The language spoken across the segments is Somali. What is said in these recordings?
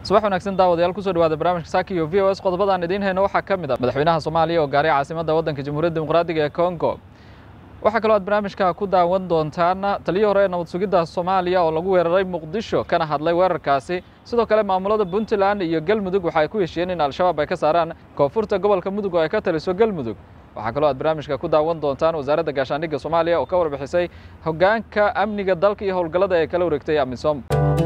subax wanaagsan daawadayaal kusoo dhawaada barnaamijka saaki iyo v o s qodobadaan idiin hayno waxaa ka mid a madaxweynaha soomaaliya oo gaaray caasimadda waddanka jamhuuriyadda dimuqraadiga ee congo waxaa kaloo aad barnaamijka ku daawan doontaan taliyii hore ee nabad sugidda soomaaliya oo lagu weeraray muqdisho kana hadlay weerarkaasi sidoo kale maamulada puntland iyo galmudug waxa ay ku heshiyeen in al-shabaab ay ka saaraan koonfurta gobolka mudug oo ay ka taliso galmudug waxaa kaloo aad barnaamijka ku daawan doontaan wasaaradda gaashaandhigga soomaaliya oo ka warbixisay hoggaanka amniga dalka iyo howlgallada ee kala wareegtay amisom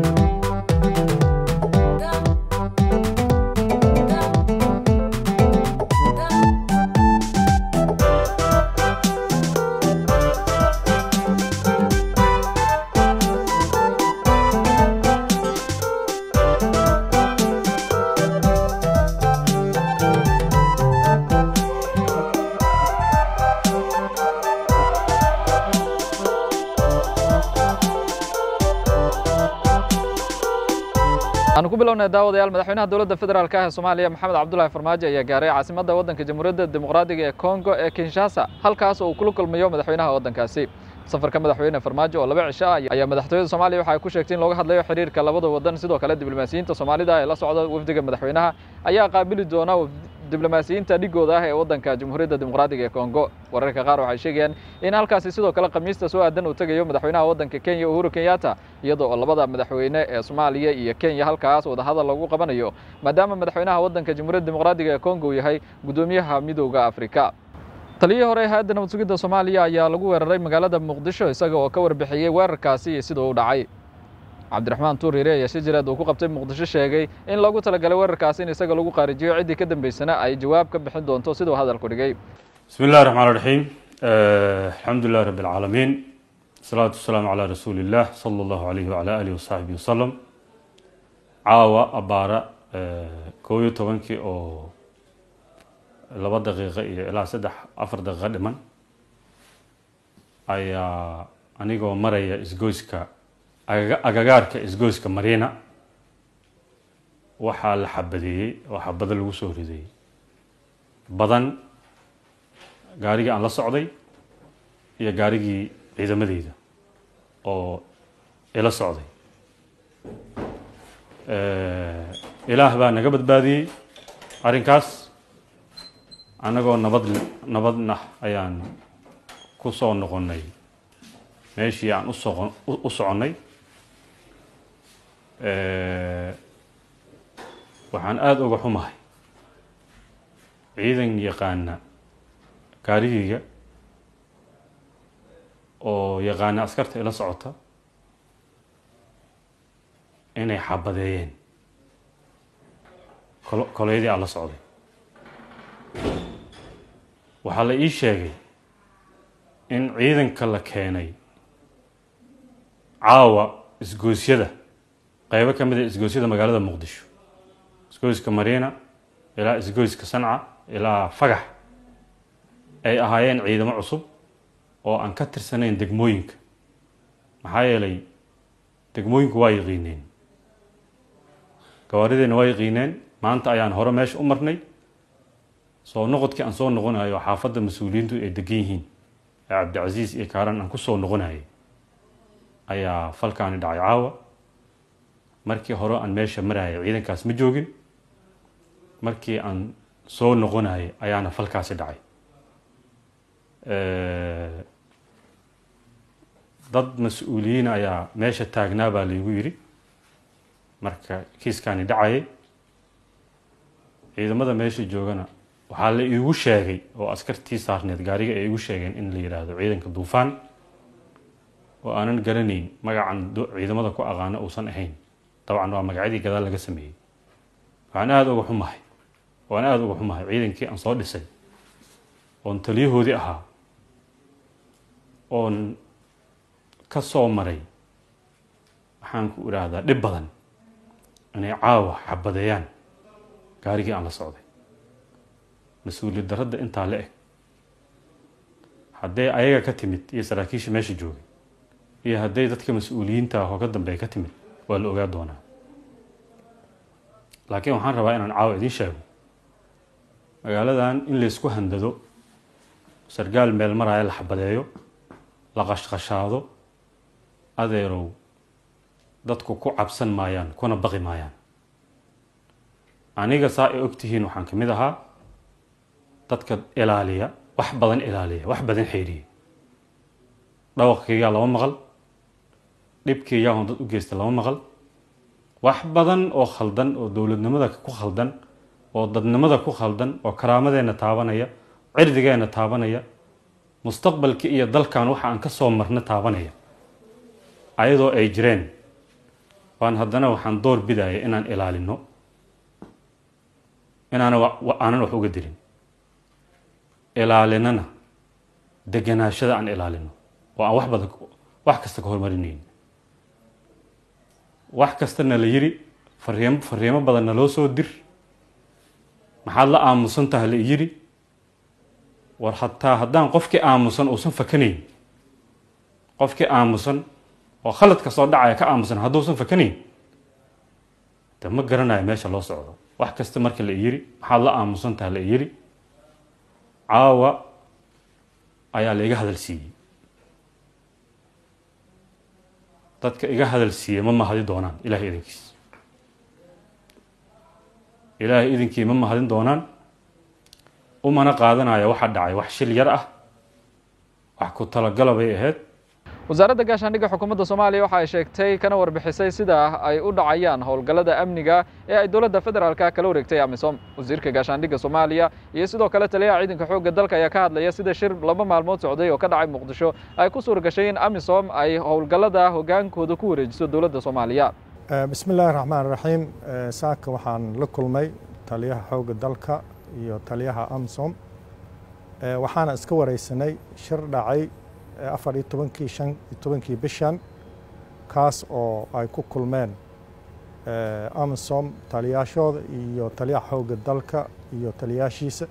waxaanu ku bilownay daawadayaal madaxweynaha dowladda federaalk ah ee soomaaliya maxamed cabdulahi farmaajo ayaa gaaray caasimadda waddanka jamhuuriyadda dimuqraadiga ee congo ee kinshasa halkaas oo uu kula kulmayo madaxweynaha waddankaasi safarka madaxweyne farmaajo oo laba cisho ah ayaa madaxtooyada soomaaliya waxa ay ku sheegtay in looga hadlayo xiriirka labada waddan sidoo kale diblomaasiyiinta soomaalida ee la socda wafdiga madaxweynaha ayaa qaabili doona diblomaasiyiinta dhigooda ah ee waddanka jamhuuriyadda dimuqraadiga ee congo wararka qaar waxay sheegayaan in halkaasi sidoo kale khamiista soo aadan uu tegayo madaxweynaha waddanka kenya uhuru kenyatta iyadoo oo labada madaxweyne ee soomaaliya iyo kenya halkaas wadahadal lagu qabanayo maadaama madaxweynaha waddanka jamhuuriyadda dimuqraadiga ee congo uu yahay guddoomiyaha midowda afrika taliyii hore hay-adda nabad sugidda soomaaliya ayaa lagu weeraray magaalada muqdisho isaga oo ka warbixiyey weerarkaasi iyo siduu u dhacay cabdiraxmaan tuuriire ayaa shajireed uu ku qabtay muqdisho sheegay in loogu talagalay weerarkaasi in isaga lagu qaarijiyo ciddii ka dambeysana ay jawaab ka bixin doonto siduu hadalku dhigay bismi illahi raxmaan raxiim alxamdu lilahi rabbi alcaalamiin wasalaatu wasalaamu calaa rasuuli illah sala allahu alayhi wacala alihi wasaxbihi wasalam caawa abaara koob iyo tobankii oo laba daqiiqo iyo ilaa saddex afar daqiiqo dhiman ayaa anigoo maraya isgoyska agagaarka isgoyska mariina waxaa la xabadeeyey oo xabado lagu soo ridayey badan gaarigii aan la socday iyo gaarigii ciidamadeyda oo ila socday ilaah baa naga badbaadiyey arrinkaas annagoo nabad nabadna ayaan ku soo noqonnay meeshii aan usoqo u soconnay waxaan aada uga xumahay ciidan yaqaana gaarigeyga oo yaqaana askarta ila socota inay xabadeeyeen kol koleydii aan la socday waxaa la ii sheegay in ciidanka la keenay caawa isgoosyada qeybo ka mid a isgoosyada magaalada muqdisho isgoyska mariina ilaa isgoyska sanca ilaa fagax ay ahaayeen ciidamo cusub oo aan ka tirsanayn degmooyinka maxaa yeelay degmooyinku waa yaqiineen gawaarideena waa yaqiineen maanta ayaan hore meesha u marnay soo noqodkii aan soo noqonayo xaafadda mas-uuliyiintu ay degan yihiin ee cabdicasiis iyo kaaran aan kusoo noqonayay ayaa falkaani dhacay caawa markii hore aan meesha marayay ciidankaas ma joogin markii aan soo noqonayay ayaana falkaasi dhacay dad mas-uuliyiin ayaa meesha taagnaa baa laygu yidhi marka kiiskaani dhacayay ciidamada meesha joogana waxaa la iigu sheegay oo askartii saarneed gaariga ay igu sheegeen in la yidhaahdo ciidanka duufaan oo aanan garanayn magacan ciidamada ku aqaano uusan ahayn dabcan waa magacyadii gadaal laga sameeyey waxaan aada uga xumahay waan aada uga xumahay ciidankii aan soo dhisay oon taliyahoodii ahaa oon ka soo maray waxaan ku idhaahdaa dhib badan inay caawa xabadeeyaan gaarigii aan la socday mas-uuliyad darradda intaa la eg hadday ayaga ka timid iyo saraakiisha meesha joogay iyo hadday dadka mas-uuliyiinta ah oo ka dambeeya ka timid waa la ogaa doonaa laakiin waxaan rabaa inaan caawa idiin sheego magaaladan in laysku handado sargaal meel maraya la xabadeeyo la qashqashaado adeerow dadku ku cabsan maayaan kuna baqi maayaan aniga saa ay og tihiin waxaan ka mid ahaa dadka ilaaliya wax badan ilaaliya wax badan xeeriya dhawaqkaygaa lama maqal dhibkaygaa on dad u geysta lama maqal wax badan oo khaldan oo dowladnimada ku khaldan oo dadnimada ku khaldan oo karaamadeenna taabanaya cirdigeenna taabanaya mustaqbalka iyo dalkan waxa aan ka soo marna taabanaya ayadoo ay jireen waan haddana waxaan door bidaya inaan ilaalino inaana aanan wax uga dilin ilaalinana deganaashada aan ilaalino oo aan wax badan wax kasta ka hormarinayn wax kastana la yiri fariimo fariimo badanna loo soo dir maxaad la aamusan taha la yiri war hataa haddaan qofkii aamusan uusan fakanayn qofkii aamusan oo khaladka soo dhacaya ka aamusan hadduusan fakanayn de ma garanayo meesha loo socdo wax kasta marka la yiri maxaad la aamusan taha la yiri caawa ayaa la iga hadal siiyey dadka iga hadal siiyey ma mahadi doonaan ilahay idinkiis ilaahay idinkii ma mahadin doonaan umana qaadanaya waxa dhacay wax shil yar ah wax ku talagala bay ahayd wasaaradda gaashaandhigga xukuumadda soomaaliya waxa ay sheegtay kana warbixisay sida ay u dhacayaan howlgallada amniga ee ay dowladda federaalka kala wareegtay amisom wasiirka gaashaandhigga soomaaliya iyo sidoo kale taliyaha ciidanka xoogga dalka ayaa ka hadlaya sida shir laba maalmood socday oo ka dhacay muqdisho ay ku suura gashay in amisom ay howlgallada hogaankooda ku wareejiso dowladda soomaaliya bismi illaahi raxmaan raxiim saaka waxaan la kulmay taliyaha xoogga dalka iyo taliyaha amisom waxaana iska wareysanay shir dhacay afar iyo tobankii shan iyo tobankii bishan kaas oo ay ku kulmeen amisom taliyaashooda iyo taliyaha xoogga dalka iyo taliyaashiisa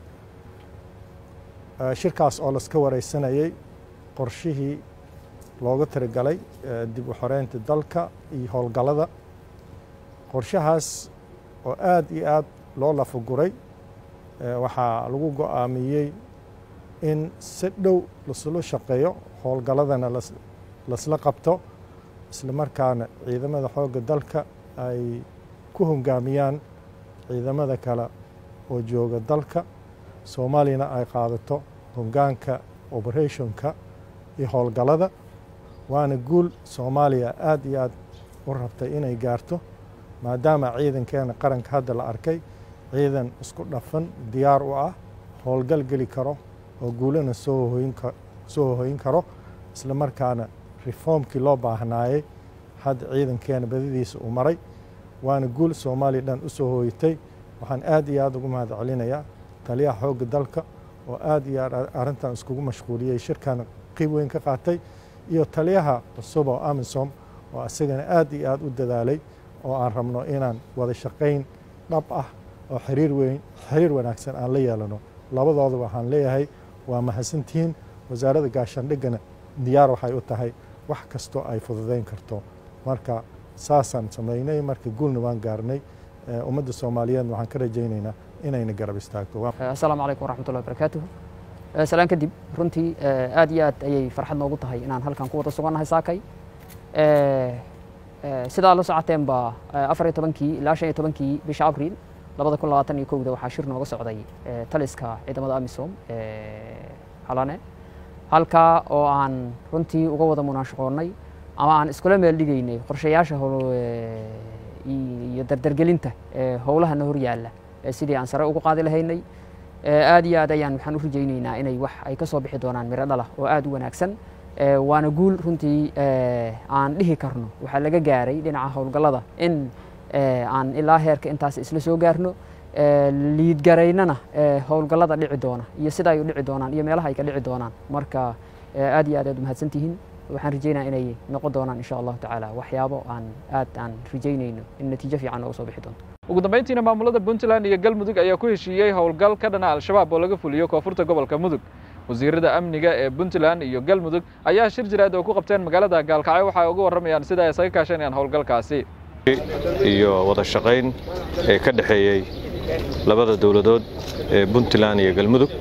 shirkaas oo laska wareysanayey qorshihii looga tirigalay dib u xoreynta dalka iyo howlgallada qorshahaas oo aad iyo aad loo lafaguray waxaa lagu go-aamiyey in si dhow lasula shaqeeyo howlgalladana lasla qabto isla markaana ciidamada xoogga dalka ay ku hongaamiyaan ciidamada kale oo jooga dalka soomaaliyana ay qaadato hongaanka operationka iyo howlgallada waana guul soomaaliya aad iyo aad u rabtay inay gaarto maadaama ciidankeena qaranka hadda la arkay ciidan isku dhafan diyaar u ah howlgal geli karo oo guulana soo hoyin karo isla markaana reformkii loo baahnaayey hadda ciidankeena badadiisa uu maray waana guul soomaaliya dhan u soo hooyatay waxaan aad iyo aad ugu mahad celinayaa taliyaha xoogga dalka oo aad iyo aad arrintan iskugu mashquuliyey shirkan qiib weyn ka qaatay iyo taliyaha cusub oo amisom oo isagana aad iyo aad u dadaalay oo aan rabno inaan wada shaqayn dhab ah oo xiriir weyn xiriir wanaagsan aan la yeelano labadooda waxaan leeyahay waa mahadsantihiin wasaaradda gaashaandhiggana diyaar waxay u tahay wax kastoo ay fududayn karto marka saasaan samaynay marka guulna waan gaarnay ummadda soomaaliyeedna waxaan ka rajaynaynaa inayna garab istaagto assalaamu calaykum waraxmatullahi barakaatuhu salaan kadib runtii aad iyo aad ayay farxad noogu tahay inaan halkan ku wada sugannahay saakay sidaa la socoteen baa afar iyo tobankii ilaa shan iyo tobankii bisha abriil labada kun labaatan iyo kowda waxaa shir nooga socday taliska ciidamada amisom halane halkaa oo aan runtii uga wada munaashaqoonnay ama aan iskula meel dhigaynay qorshayaasha iyo dardargelinta howlahana hor yaalla sidii aan sare ugu qaadi lahaynay aad iyo aad ayaan waxaan u rajaynaynaa inay wax ay ka soo bixi doonaan miro dhala oo aad u wanaagsan waana guul runtii aan dhihi karno waxaa laga gaaray dhinaca howlgallada in aan ilaa heerka intaas isla soo gaarno liidgaraynana howlgallada dhici doona iyo sida ay u dhici doonaan iyo meelaha ay ka dhici doonaan marka aad iyo aad aad umahadsantihiin waxaan rajaynaya inay noqon doonaan insha allahu tacaala waxyaabo aan aad aan rajaynayno in natiijo fiican nooga soo bixi doonto ugu dambayntiina maamulada puntland iyo galmudug ayaa ku heshiiyey howlgal ka dhana al-shabaab oo laga fuliyo koonfurta gobolka mudug wasiirada amniga ee puntland iyo galmudug ayaa shir jiraad oo ku qabteen magaalada gaalkacyo waxay uga warramayaan sida ay isaga kaashanayaan howlgalkaasi iyo wada shaqayn ee ka dhexeeyey labada dowladood ee puntland iyo galmudug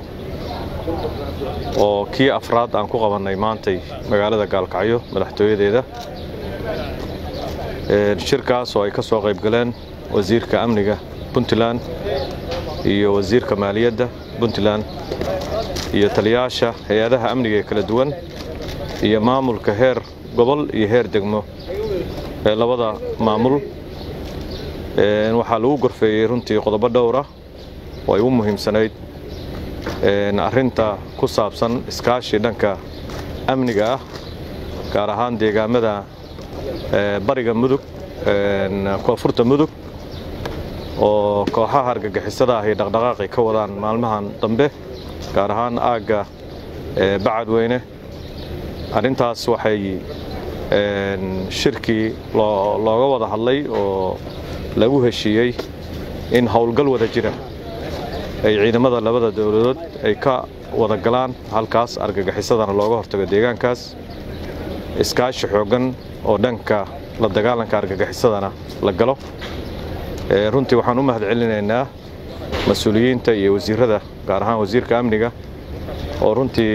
oo kii afraad aan ku qabannay maantay magaalada gaalkacyo madaxtooyadeeda shirkaas oo ay ka soo qayb galeen wasiirka amniga puntland iyo wasiirka maaliyadda puntland iyo taliyaasha hay-adaha amniga ee kala duwan iyo maamulka heer gobol iyo heer degmo ee labada maamul waxaa lagu gorfeeyey runtii qodobo dhowra oo ay u muhiimsanayd arrinta ku saabsan iskaashi dhanka amniga ah gaar ahaan deegaamada bariga mudug koonfurta mudug oo kooxaha argagixisada ah ay dhaqdhaqaaqi ka wadaan maalmahan dambe gaar ahaan aagga bacadweyne arrintaas waxay shirkii looga wada hadlay oo lagu heshiiyey in howlgal wada jira ay ciidamada labada dowladood ay ka wada galaan halkaas argagixisadana looga hortago deegaankaas iskaashi xooggan oo dhanka la dagaalanka argagixisadana la galo runtii waxaan u mahad celinaynaa mas-uuliyiinta iyo wasiirada gaar ahaan wasiirka amniga oo runtii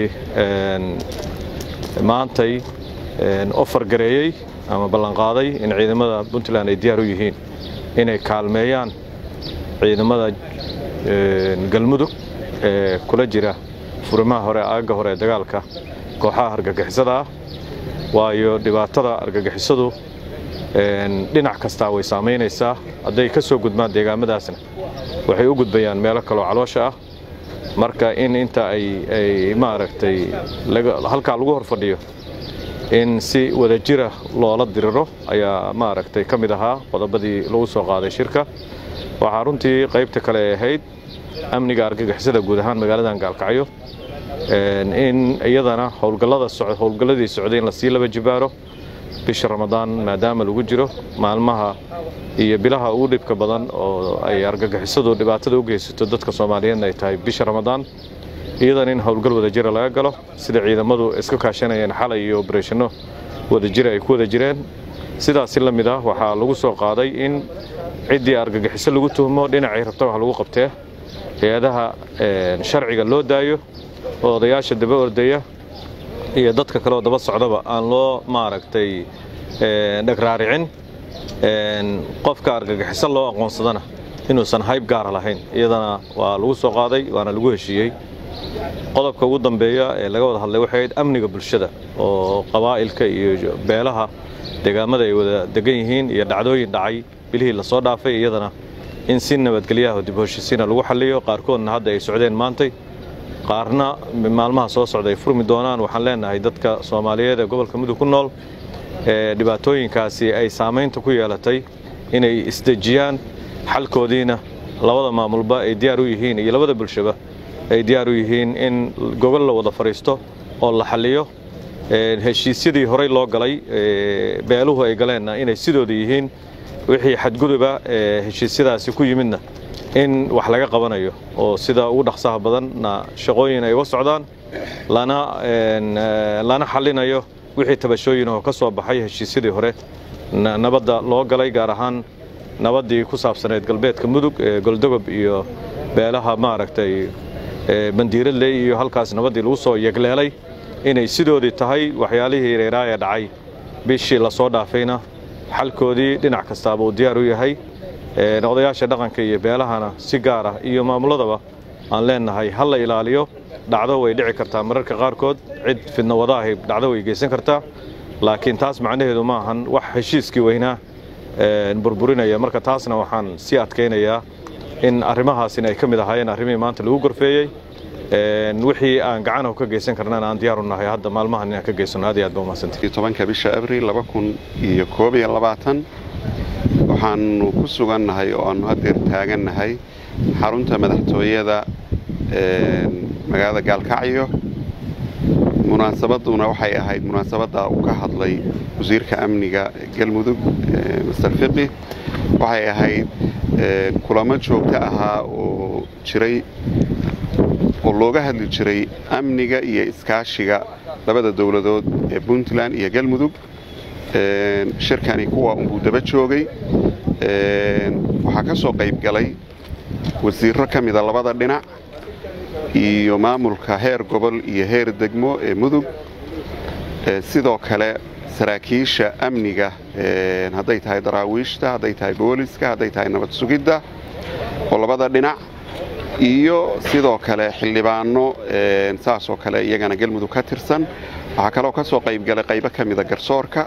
maantay ofar gareeyey ama ballanqaaday in ciidamada puntland ay diyaar u yihiin inay kaalmeeyaan ciidamada galmudug ee kula jira furimaha hore aagga hore ee dagaalka kooxaha argagixisada ah waayo dhibaatada argagixisadu dhinac kastaa way saamaynaysaa hadday ka soo gudbaan deegaamadaasna waxay u gudbayaan meelo kaloo caloosha ah marka in inta ay maaragtay halkaa lagu hor fadhiyo in si wadajira loola diriro ayaa maaragtay ka mid ahaa qodobadii lagu soo qaaday shirka waxaa runtii qaybta kale ay ahayd amniga argagixisada guud ahaan magaaladan gaalkacyo in iyadana howlgalladii socday in lasii laba jibaaro bisha ramadaan maadaama lagu jiro maalmaha iyo bilaha ugu dhibka badan oo ay argagixisadu dhibaatada u geysato dadka soomaaliyeedna ay tahay bisha ramadaan iyadan in howlgal wadajira laga galo sida ciidamadu iska kaashanayeen xalay iyo obareshano wadajira ay ku wada jireen sidaasi la mid ah waxaa lagu soo qaaday in ciddii argagixiso lagu tuhmo dhinacay rabta wax lagu qabtee hay-adaha sharciga loo daayo oo odayaasha daba ordaya iyo dadka kaleoo daba socdaba aan loo maaragtay dhagraaricin qofka argagixiso loo aqoonsadana inuusan hayb gaara lahayn iyadana waa lagu soo qaaday waana lagu heshiiyey qodobka ugu dambeeya ee laga wada hadlay waxay ahayd amniga bulshada oo qabaa'ilka iyo beelaha deegaamada ay wada degan yihiin iyo dhacdooyin dhacay bilihii lasoo dhaafay iyadana in si nabadgelyaha dib heshiisiina lagu xalliyo qaarkoodna hadda ay socdeen maantay qaarna maalmaha soo socda ay furmi doonaan waxaan leenahay dadka soomaaliyeed ee gobolka mudug ku nool ee dhibaatooyinkaasi ay saamaynta ku yeelatay inay isdejiyaan xalkoodiina labada maamulba ay diyaar u yihiin iyo labada bulshaba ay diyaar u yihiin in gogol la wada fadhiisto oo la xalliyo heshiisyadii horey loo galay beeluhu ay galeenna inay sidooda yihiin wixii xadguduba ee heshiisyadaasi ku yimidna in wax laga qabanayo oo sida ugu dhaqsaha badanna shaqooyin ay uga socdaan lana xallinayo wixii tabashooyin oo ka soo baxay heshiisyadii hore nabadda loo galay gaar ahaan nabaddii ku saabsaneyd galbeedka mudug ee goldogob iyo beelaha maaragtay bandiiradley iyo halkaas nabaddii lagu soo yegleelay inay sidoodii tahay waxyaalihii reeraaya dhacay bishii lasoo dhaafayna xalkoodii dhinac kastaaba uu diyaar u yahay odayaasha dhaqanka iyo beelahana si gaar ah iyo maamuladaba aan leenahay ha la ilaaliyo dhacdo way dhici kartaa mararka qaarkood cid fidna wadaahay dhacdo way geysan kartaa laakiin taas macnaheedu ma ahan wax heshiiskii weynaa burburinaya marka taasna waxaan sii adkaynayaa in arrimahaasina ay ka mid ahaayeen arrimihii maanta lagu gorfeeyey wixii aan gacanahu ka geysan karnana aan diyaar u nahay hadda maalmahan inaan ka geysano aad iyo aad ba umahadsantay tobanka bisha abril laba kun iyo koob iyo labaatan waxaanu ku sugannahay oo aanu haddeer taagannahay xarunta madaxtooyada magaalada gaalkacyo munaasabaduna waxay ahayd munaasabadda uu ka hadlay wasiirka amniga galmudug master fiqi waxay ahayd kulamo joogto ahaa oo jiray oo looga hadli jiray amniga iyo iskaashiga labada dowladood ee puntland iyo galmudug shirkani kuwa unbuu daba joogay waxaa ka soo qayb galay wasiirro ka mida labada dhinac iyo maamulka heer gobol iyo heer degmo ee mudug sidoo kale saraakiisha amniga hadday tahay daraawiishta hadday tahay booliska hadday tahay nabad sugidda oo labada dhinac iyo sidoo kale xildhibaano saasoo kale iyagana galmudug ka tirsan waxaa kaloo ka soo qaybgalay qaybo ka mida garsoorka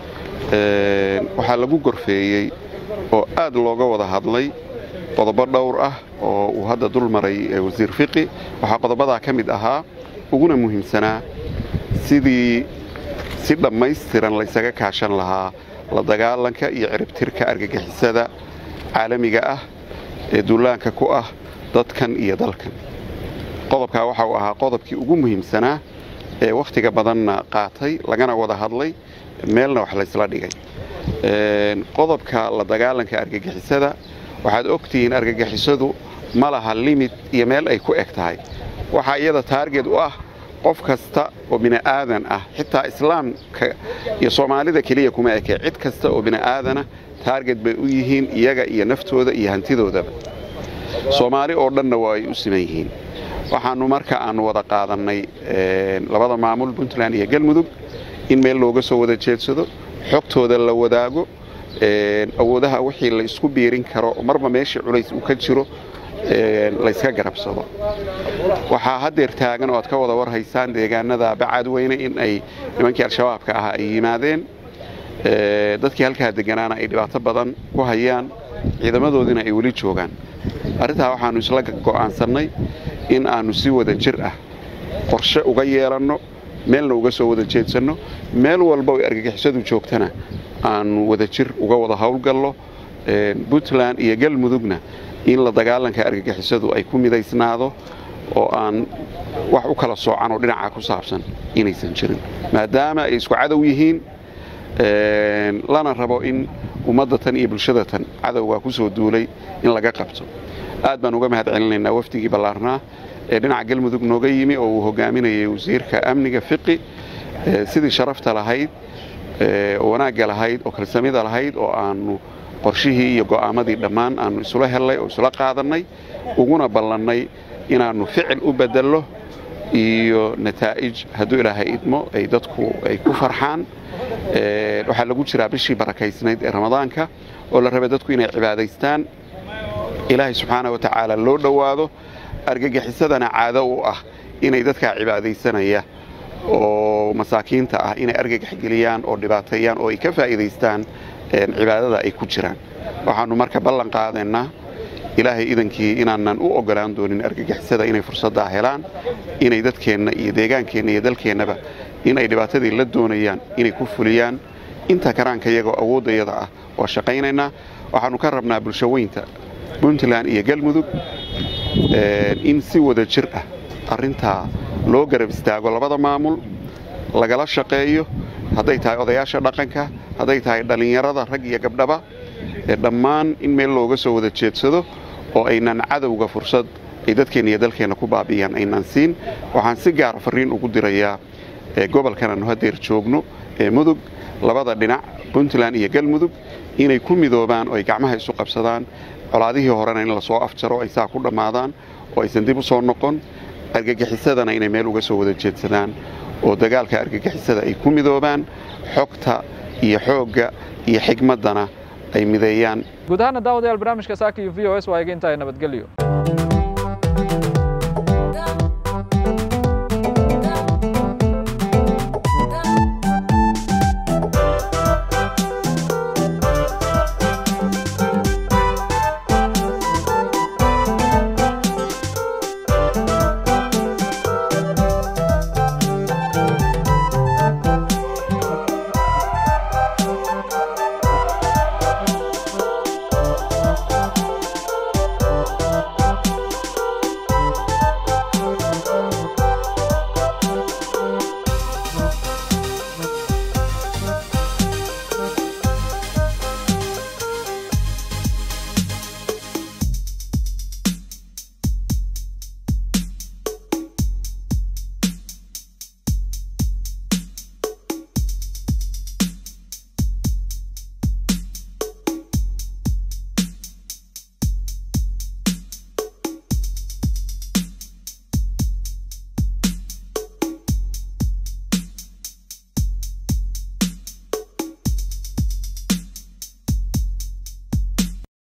waxaa lagu gorfeeyey oo aad looga wada hadlay qodobo dhowr ah oo uu hadda dul maray wasiir fiqi waxaa qodobadaa ka mid ahaa uguna muhiimsanaa sidii si dhammaystiran laysaga kaashan lahaa la dagaalanka iyo ciribtirka argagixisada caalamiga ah ee duulaanka ku ah dadkan iyo dalkan qodobkaa waxa uu ahaa qodobkii ugu muhiimsanaa ee wakhtiga badanna qaatay lagana wada hadlay meelna wax laysla dhigay qodobka la dagaalanka argagixisada waxaad ogtihiin argagixisadu ma laha limid iyo meel ay ku eg tahay waxaa iyada taarget u ah qof kasta oo bini'aadan ah xitaa islaamka iyo soomaalida keliya kuma eke cid kasta oo bini'aadana taarget bay u yihiin iyaga iyo naftooda iyo hantidoodaba soomaali oo dhanna waa ay u siman yihiin waxaannu marka aannu wada qaadannay labada maamul puntland iyo galmudug in meel looga soo wada jeedsado xogtooda la wadaago awoodaha wixii la isku biirin karo marba meeshii culays uu ka jiro layska garabsado waxaa haddeer taagan oo aad ka wada warhaysaan deegaanada bacadweyne in ay nimankii al-shabaabka ahaa ay yimaadeen dadkii halkaa deganaana ay dhibaato badan ku hayaan ciidamadoodiina ay weli joogaan arrintaa waxaannu isla go'aansannay in aannu si wada jir ah qorshe uga yeelanno meelna uga soo wada jeedsanno meel walba ay argagixisadu joogtana aannu wada jir uga wada howlgallo puntland iyo galmudugna in la dagaalanka argagixisadu ay ku midaysnaado oo aan wax u kala soocan oo dhinaca ku saabsan inaysan jirin maadaama ay isku cadow yihiin lana rabo in ummadda tan iyo bulshada tan cadowgaa ku soo duulay in laga qabto aad baan uga mahad celinaynaa wafdigii ballaarnaa ee dhinaca galmudug nooga yimi oo uu hogaaminayay wasiirka amniga fiqi sidii sharafta lahayd oo wanaagga lahayd oo kalsamida lahayd oo aannu qorshihii iyo go'aamadii dhammaan aannu isula hellay oo isula qaadannay uguna ballannay inaannu ficil u bedello iyo nataa'ij hadduu ilaahay idmo ay dadku ay ku farxaan waxaa lagu jiraa bishii barakaysnayd ee ramadaanka oo la rabay dadku inay cibaadaystaan ilaahay subxaana wa tacaala loo dhowaado argagixisadana caado u ah inay dadkaa cibaadaysanaya oo masaakiinta ah inay argagax geliyaan oo dhibaateeyaan oo ay ka faa'iidaystaan cibaadada ay ku jiraan waxaannu marka ballan qaadaynaa ilaahay idankii inaanan u oggolaan doonin argagixisada inay fursaddaa helaan inay dadkeenna iyo deegaankeenna iyo dalkeennaba in ay dhibaatadii la doonayaan inay ku fuliyaan inta karaanka iyagoo awooddayada ah waa shaqaynaynaa waxaannu ka rabnaa bulshaweynta puntland iyo galmudug in si wada jir ah arrintaa loo garab istaago labada maamul lagala shaqeeyo hadday tahay odayaasha dhaqanka hadday tahay dhallinyarada rag iyo gabdhaba dhammaan in meel looga soo wada jeedsado oo aynan cadowga fursad ay dadkeenna iyo dalkeenna ku baabi'iyaan aynan siin waxaan si gaara farriin ugu dirayaa gobolkan aanu haddeer joogno ee mudug labada dhinac puntland iyo galmudug inay ku midoobaan oo ay gacmaha isu qabsadaan colaadihii horena in lasoo afjaro ay saa ku dhammaadaan oo aysan dib u soo noqon argagixisadana inay meel uga soo wada jeedsadaan oo dagaalka argagixisada ay ku midoobaan xogta iyo xoogga iyo xigmaddana ay mideeyaan guud ahaana daawadayaal barnaamijka saaka iyo v o s waa iga intahay nabadgelyo